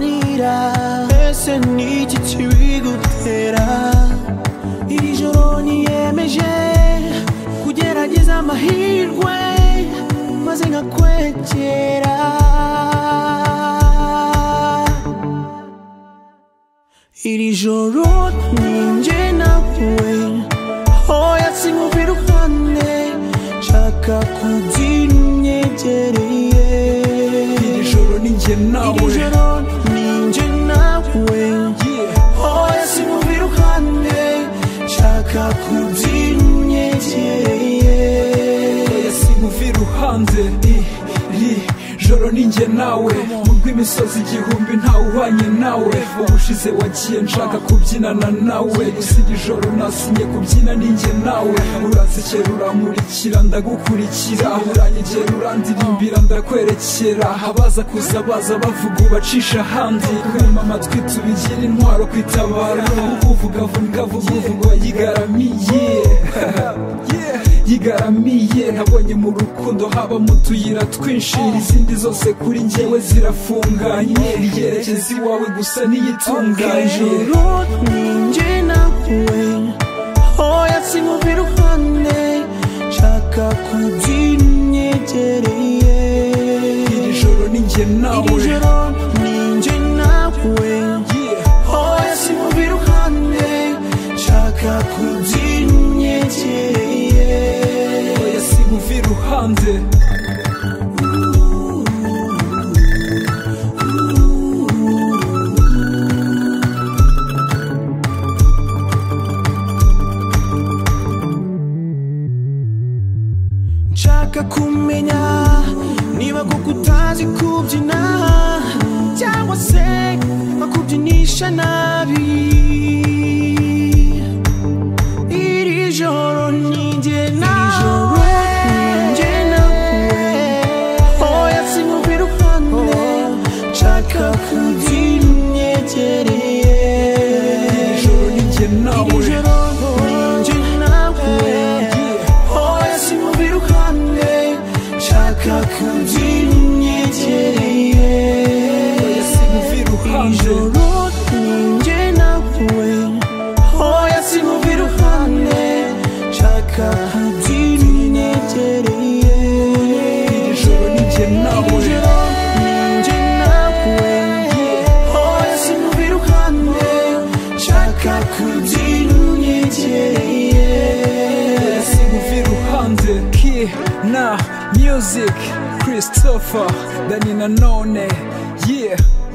finirà SNTT bigutera iri joro niyemeje kugerageza amahirwe maze nkakwegera iri joro ninjye nawe hoya simuva iruhande nshaka kugira unyegereye iri joro ni njye iri nawe joro ninjye nawe hoya simuva iruhande nshaka kugira unyegereye simuva iruhande iri joro ni njye nawe mu rw'imisozi igihumbi ntawe uhwanye nawe ubushize wagiye nshaka kubyinana nawe gusa iri joro nasinye kubyina ni njye nawe uransekera urankurikira ndagukurikira uranyegera urandirimbira ndakwerekera abaza kuza baza bavuga ubacisha ahandi kumva amatwi tubigire intwaro ku itabaro uvuga avuga avuga uvuga wayigaramiye Yeah. yigaramiye nabonye mu rukundo haba mu tuyira twinshi izindi zose kuri njyewe zirafunganye ryerekeza iwawe gusa Iri niyitunganye joro ninjye nawe hoya simuva iruhande nshaka kugira unyegereye iri joro ni njye iri nawe joro ninjye nawe Yeah. hoya simuva iruhande nshaka kugira unyegereye oya simuva iruhande nshaka kumenya niba koko utazi kubyina cyangwa se bakubyinisha nabi iri joro ninjye nawe ninjye nawe hoya sinuva iruhande nshaka kugira unyegereye iri joro ni njye iri nawe joro ninjye nawe Hoya simuva iruhande nshaka kugira unyegereye oya simuva iruhande ijoro ninjye nawe hoya simuva iruhande nshaka kugira unyegereye iri joro ni njye nawe ijoro ninjye nawe hoya simuva iruhande nshaka kugira unyegereye simuva iruhande ki na music christopher dani nanone yeah